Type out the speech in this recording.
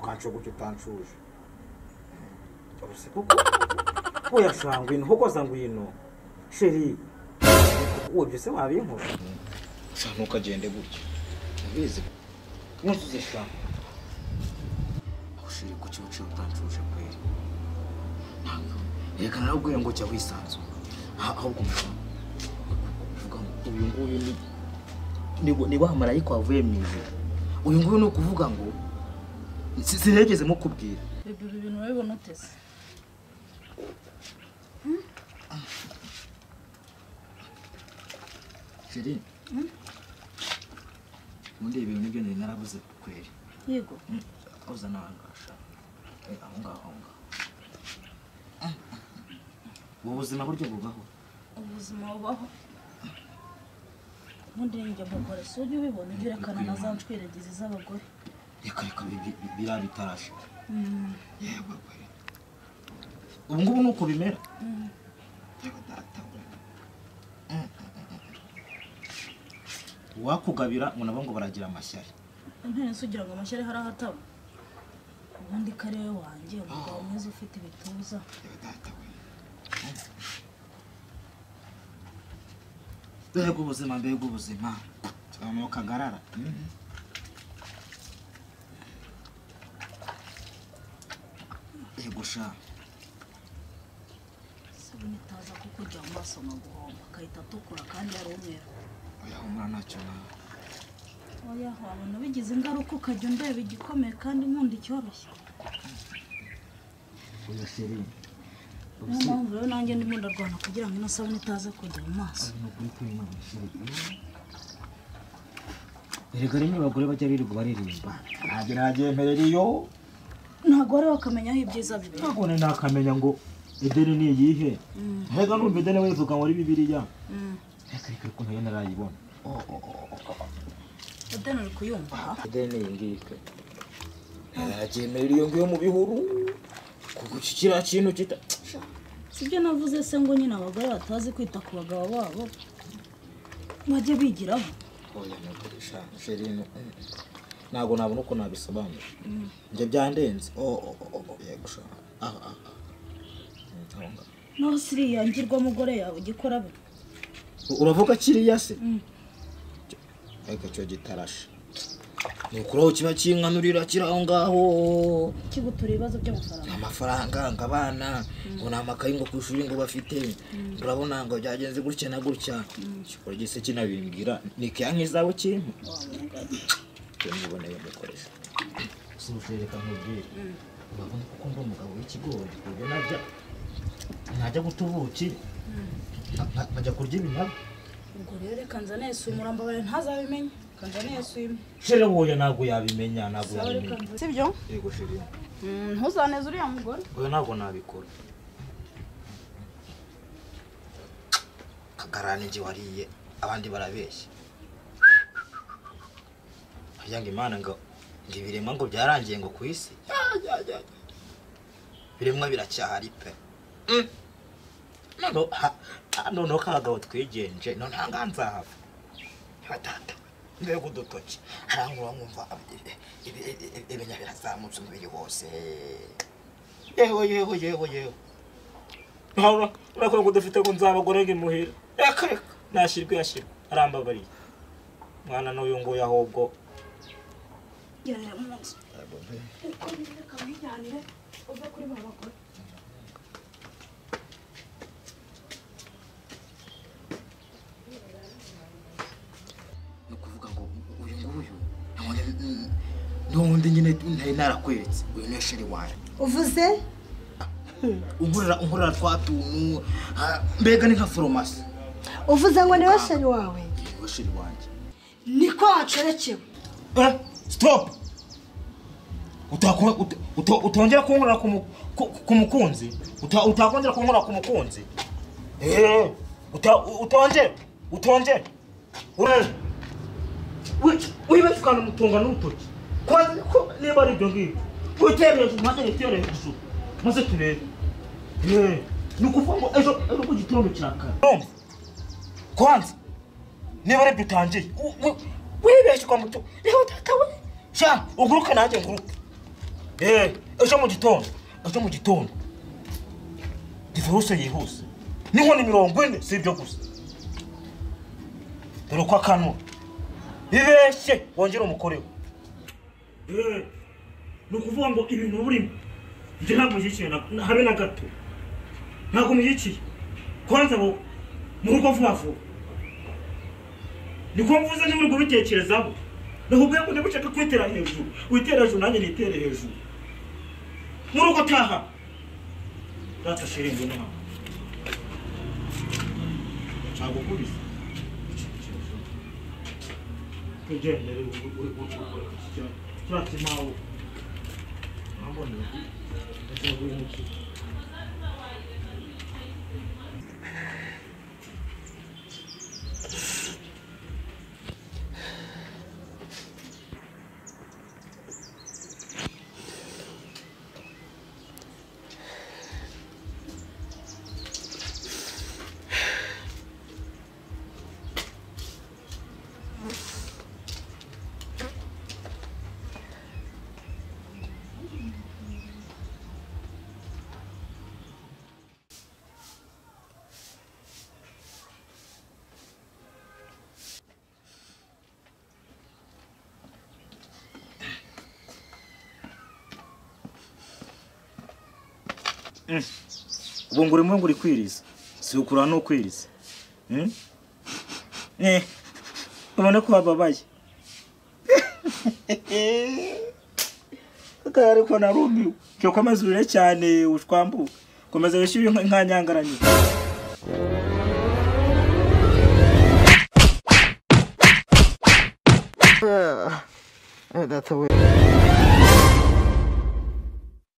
kancogoce utancuje uruse kuko oya sha ngwino hogoza ngwino sheri uwo byose wabinkora sha ntukagende gutya ndabizi nkuzuze sha ushiri kuki uciye utancuje kweri ntabwo reka narakubwiye ngo jya wisanzura aha ahubwo umusha uvuga ngo uyu nguyu ni ni wa- ni wa marayika wavuye mu ijuru uyu nguyu ni ukuvuga ngo si- sinigeze mukubwira bibiri ibintu urabibona uteze sheri ubundi ibi bintu nibyo nari narabuze kweri yego uza n'ahangasha aho ngaho aho ngaho ubu buzima buryo bubaho ubuzima bubaho ubundi njya mugore si ujya ubibona ibyo erekana na za ncwiragizi z'abagore reka reka biriya bitarashira yego kweri ubu ngubu ni uko bimera yego data we. Mm, mm, mm, mm. uwakugabira ngo nabo ngo baragira amashyari intebe nsugira ngo amashyari hari aho ataba ubundi ko ari we wanjye umugabo mwiza ufite ibituza yego data we. mbega ubuzima mbega ubuzima tuba mu kagarara Mhm. yego sha isabune itaza kukujya mu maso nkaguhomba agahita atukura kandi ari umweru urahumura ntacyo nawe oya wabona bigize ingaruka ukajya undeba igikomeye kandi nkunda icyoroshye oya sheri niyo mpamvu rero nanjye ndimo ndarwana kugira ngo ino sabune itaza kujya mu maso erega rimwe abagore bajya birirwa baririmba ntabwo nagyemerera iyo ntabwo wari wakamenya aho ibyiza biri ntabwo nari nakamenya ngo edeni ni iyihe mbega numva edeni wivuga ngo ari bibiriya reka reka reka nayo narayibona odeni uri kuyumva aha edeni ni iyi ngiyi pe naragyemerera iyo ngiyo mu bihuru kuko iki kiriya kintu kita sibyo navuze se ngo nyine abagore batazi kwita ku bagabo babo bajye bigiraho oya nagurisha sheri ntabwo nabona uko nabisobanura ibyo byandenze o o o o yego sha aha aha aho ngaho naho siriya ngirwamugore yawe igikora be uravuga kiriya se Mm. ariko cyo gitarashe ni ukuraho kiba kinkanurira kiri aho ngaho kigutura ibibazo by'amafaranga amafaranga ngo abana ngo ni amakayi ngo ku ishuri ngo bafite urabona ngo byagenze gutya na gutya kikora gise kinabimbwira ni keya nk'izabo kintu cyo niboneye umukoresha si ushireka nkubwire urabona kuko mba umugabo w'ikigori ku buryo najya najya guta ubuki nka- nka- nkajya kurya iminyago ubwo rero reka nzane yesuyimura mbabare ntazabimenye reka nzane yesuyimura shira wowe ntabwo yabimenya ntabwo yabimenya sibyo yego shira ntuzaneze uriya mugore oya ntabwo nabikora kagarani njye wariye abandi barabeshya harya ngo imana ngo ngo ibiremwa ngo byarangiye ngo ku isi Ya, ya, ya, ya. ibiremwa biracyahari pe Mm. Noneho ha- ha- noneho kagabo twigenje none aha ngaha nzahava batata mbega udutoki arangurura nkumva ibinya birazamutse umubiri wose yewe yewe yewe yewe nkabura urakora ngo dufite ngo nzabagore ngo imuhira reka reka nashyirwe yashyirwe arambabariye mwana n'uyu nguyu ahubwo gerera mu nzu uko reka wijyanire uve kuri ba bagore ni ukuvuga ngo uyu nguyu n'undi nyine ntari narakweretse uyu ni sheri wawe uvuze unkorera unkorera twa tuntu ah, mbega ni nka foromasi uvuze ngo niwe sheri wawe niwe sheri wanjye niko wacerekewe Eh, stop Utaku- ut- uto- utongera kunkorera ku mu- ku- ku mukunzi Uta- utakongera kunkorera ku mukunzi Eh, uta- u- utongere utongere Ure- wi- wibeshye ukanamutunga n'urutoki Kwanza ko niba ari ibyo ngibyo witere hejuru maze witere hejuru maze turebe Eh, ni ukuvuga ngo ejo ejo ku gitondo kirakara Urumva? kwanza niba aribyo utangiye wibeshye ukamutunga reba utatawe sha uguruke nanjye nguruke eee ejo mu gitondo ejo mu gitondo divorce yihuse n'inkoni mirongo ine si ibyo gusa dore ko akanwa bibeshye wongere umukore we ni ukuvuga ngo ibintu burimo njye ntabwo mushyigikiye na- habe na gato ntabwo mushyigikiye kwanza ngo mu rugo vuba vuba niko mvuze niba uri kubitekerezaho naho ubwe ngo niba ushaka kwitera hejuru witere hejuru nanjye nitere hejuru mu rugo taha data shiringi ntabwo ntabwo ukubise tugendere cyakimawe naboneye ubu ngo urimo ngo uri kwiriza si ukura ni ukwiriza Hmm? Eh, ubona ko wababaye akari ko narumiwe cyo komeza urire cyane ushwambuke komeza wishyure inka- inka nyangaranye Uh, that's a weird.